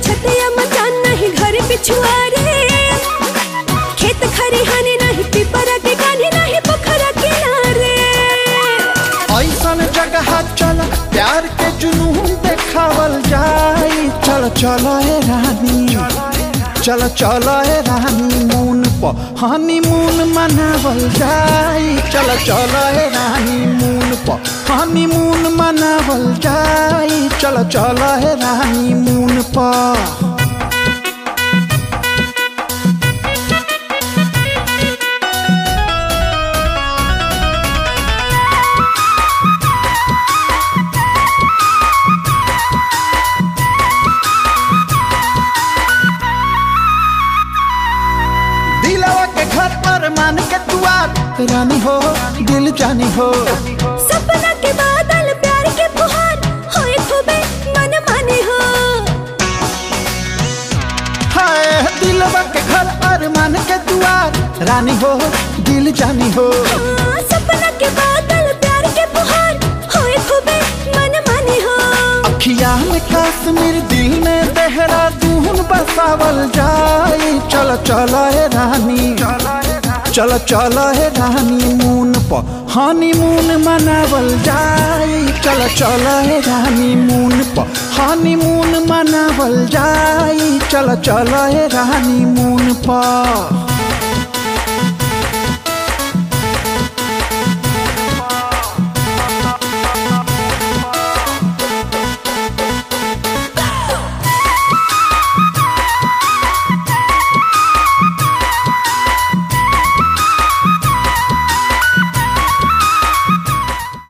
छतिया मचान नहीं घर पिछुआरे खेत खरिहाने नहीं पिपरा के गाने नहीं पोखरा किनारे ऐसन जगह चल प्यार के जुनून देखावल जाई चल चल ए रानी चल चल ए रानी मून प हनी मून मनावल जाई चल चल ए रानी मून प हनी मून मनावल जाई चल चल ए रानी मून प दिलवा के घर पर मान के दुआर रानी हो दिल जानी हो सपना के बादल प्यार के फुहार होए खूबे मन माने हो हाय दिलवा के घर पर मान के दुआर रानी हो दिल जानी हो हाँ, सपना के बादल प्यार के फुहार होए खूबे मन माने हो अखिया में कश्मीर दिल में देहरादून बसावल जाई चल चल ए रानी चल चल ए रानी मून प हनी मून मनावल जाई चल चल ए रानी मून प हनी मून मनावल जाई चल चल ए रानी मून प